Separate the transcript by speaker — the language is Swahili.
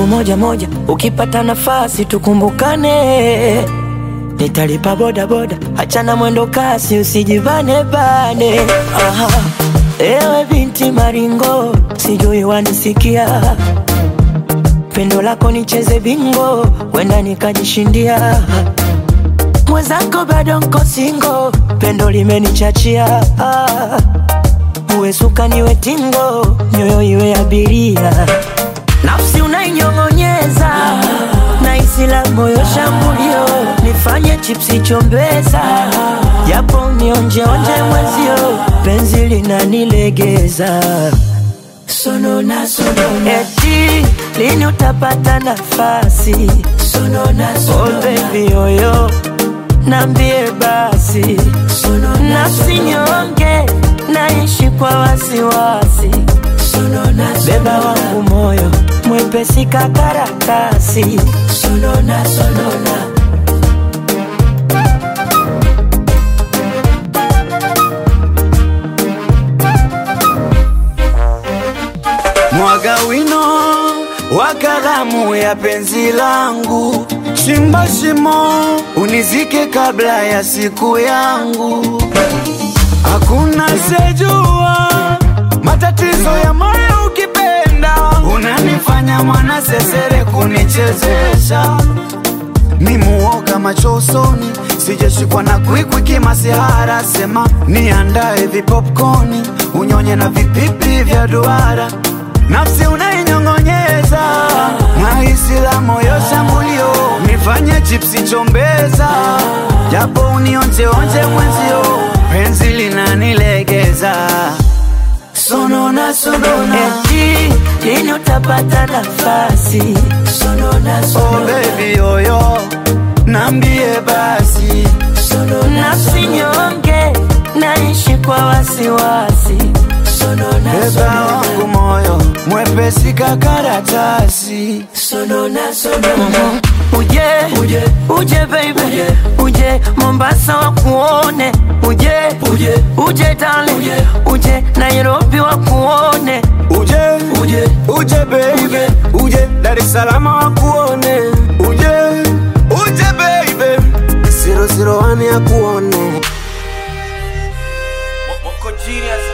Speaker 1: siku moja moja, ukipata nafasi tukumbukane. Nitalipa boda boda, achana mwendo kasi, usijibane bane. Aha, ewe binti maringo, sijui wanisikia pendo lako nicheze bingo, wenda nikajishindia. Mwenzako bado nko singo, pendo limenichachia. Ah, uwe suka niwe tingo, nyoyo iwe abiria, nafsi unainyong'onyeza na isi la moyo shambulio, nifanye chipsi chombeza, japo nionjeonje mwezio, penzi linanilegeza sonona sonona, eti lini utapata nafasi sonona sonona, oh baby oyo nambie basi sonona, nafsi nyonge naishi kwa wasiwasi sonona, beba wangu moyo mwepesi kakaratasi sonona sonona
Speaker 2: Mwaga wino wa kalamu ya penzi langu, chimba shimo unizike kabla ya siku yangu. Hakuna sejua matatizo ya moyo ukipenda, unanifanya mwana sesere kunichezesha ni muoga macho usoni, sijashikwa na kwikwi kimasihara. Sema niandae vipopcorni, unyonye na vipipi vya duara, nafsi unainyong'onyeza na hisi la moyo shambulio, nifanye chipsi chombeza, japo unionjeonje mwenzio, penzi linanilegeza
Speaker 1: sonona sonona, eti lini utapata nafasi sonona
Speaker 2: Oh
Speaker 1: sonona,
Speaker 2: baby yoyo, nambie basi
Speaker 1: sonona nafsi nyonge naishi kwa wasiwasi sonona
Speaker 2: Beba
Speaker 1: sonona
Speaker 2: wangu moyo mwepesi kakaratasi
Speaker 1: sonona sonona uje uje uje baby uje, uje Mombasa wakuone uje uje uje darling uje, uje Nairobi wakuone
Speaker 2: uje
Speaker 1: uje
Speaker 2: uje baby uje Dar es Salaam wakuone uje uje baby 001 ya kuone
Speaker 3: Moko genius